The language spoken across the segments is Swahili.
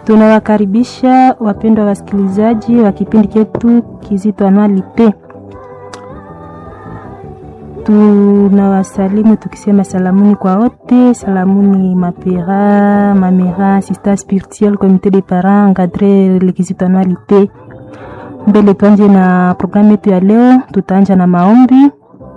Tunawakaribisha wapendwa wasikilizaji wa kipindi chetu Kizito Anualite. Tunawasalimu tukisema salamuni kwa wote, salamuni mapera, mamera, sista spirituel, comité de parents, encadré le Kizito Anualite. Mbele tuanje na programu yetu ya leo, tutaanja na maombi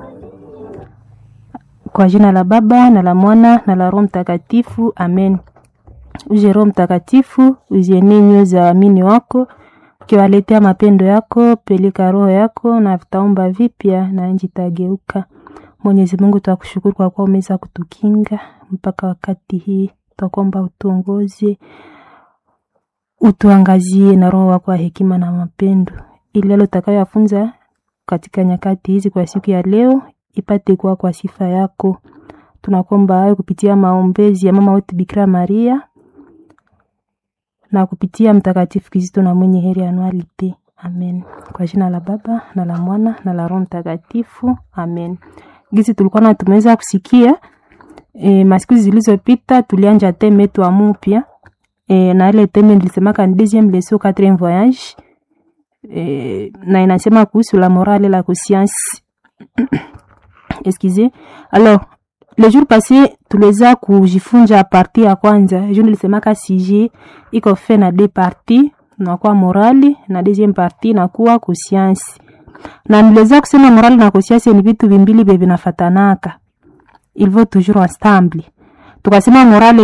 kwa jina la Baba na la Mwana na la Roho Mtakatifu, amen. Uje Roho Mtakatifu, uzienee nyoyo za waamini wako, ukiwaletea mapendo yako, peleka roho yako na vitaumba vipya na nchi itageuka. Mwenyezi Mungu, twakushukuru kwa kuwa umeweza kutukinga mpaka wakati hii, twakuomba utuongoze, utuangazie na roho wako wa hekima na mapendo, ili yale utakayoyafunza katika nyakati hizi kwa siku ya leo ipate kuwa kwa sifa yako. Tunakuomba hayo kupitia maombezi ya mama wetu Bikira Maria na kupitia Mtakatifu Kizito na mwenye heri Anualite. Amen. Kwa jina la Baba na la Mwana na la Roho Mtakatifu. Amen. Gisi tulikuwa na tumeweza kusikia e, masiku zilizopita tulianja teme yetu ya mupya e, na ile teme nilisemaka ni deuxième leçon quatrième voyage e, na inasema kuhusu la morale la conscience excusez alors le jour passé tuliweza kujifunza parti ya kwanza ju nilisemaka sije iko fe na de parti nakuwa morali na deuxième parti nakuwa conscience na niliweza kusema morali na conscience ni vitu vimbili vye vinafatanaka il faut toujours ensemble tukasema morale